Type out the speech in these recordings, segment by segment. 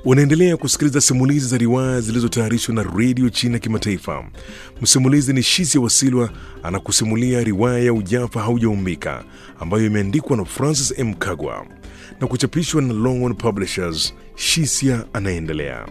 Unaendelea kusikiliza simulizi za riwaya zilizotayarishwa na redio China Kimataifa. Msimulizi ni Shisia Wasilwa anakusimulia riwaya ya Ujafa Haujaumbika ambayo imeandikwa na Francis M. Kagwa na kuchapishwa na Longhorn Publishers. Shisia anaendelea.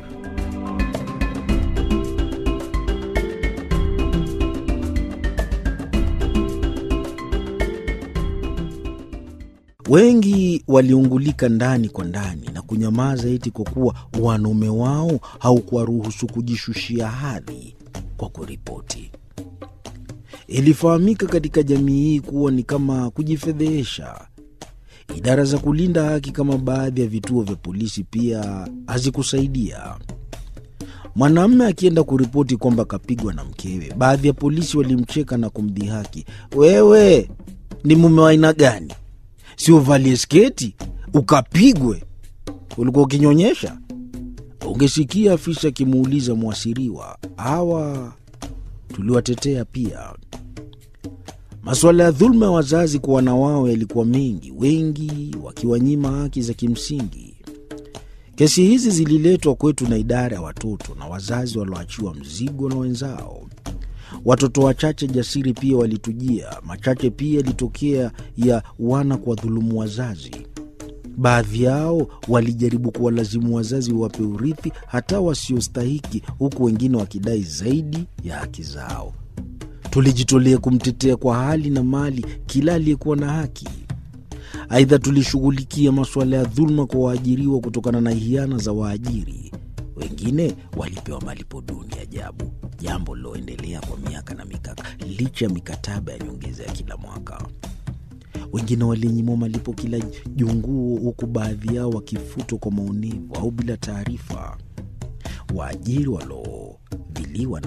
Wengi waliungulika ndani kwa ndani na kunyamaza eti kwa kuwa wanaume wao haukuwaruhusu kujishushia hadhi kwa kuripoti. Ilifahamika katika jamii hii kuwa ni kama kujifedhehesha. Idara za kulinda haki kama baadhi ya vituo vya polisi pia hazikusaidia. Mwanamume akienda kuripoti kwamba kapigwa na mkewe, baadhi ya polisi walimcheka na kumdhihaki, wewe ni mume wa aina gani? si uvalie sketi ukapigwe? Ulikuwa ukinyonyesha? Ungesikia afisa akimuuliza mwasiriwa. Hawa tuliwatetea pia. Masuala ya dhuluma ya wazazi kwa wana wao yalikuwa mengi, wengi wakiwanyima haki za kimsingi. Kesi hizi zililetwa kwetu na idara ya watoto na wazazi walioachiwa mzigo na wenzao. Watoto wachache jasiri pia walitujia. Machache pia yalitokea ya wana kwa dhulumu wazazi. Baadhi yao walijaribu kuwalazimu wazazi wape urithi hata wasiostahiki, huku wengine wakidai zaidi ya haki zao. Tulijitolea kumtetea kwa hali na mali kila aliyekuwa na haki. Aidha, tulishughulikia masuala ya dhuluma kwa waajiriwa kutokana na hiana za waajiri. Wengine walipewa malipo duni ajabu, jambo liloendelea kwa miaka na mikaka, licha ya mikataba ya nyongeza ya kila mwaka. Wengine walinyimwa malipo kila junguo, huku baadhi yao wakifutwa kwa maonevu au bila taarifa. Waajiri waliodhiliwa na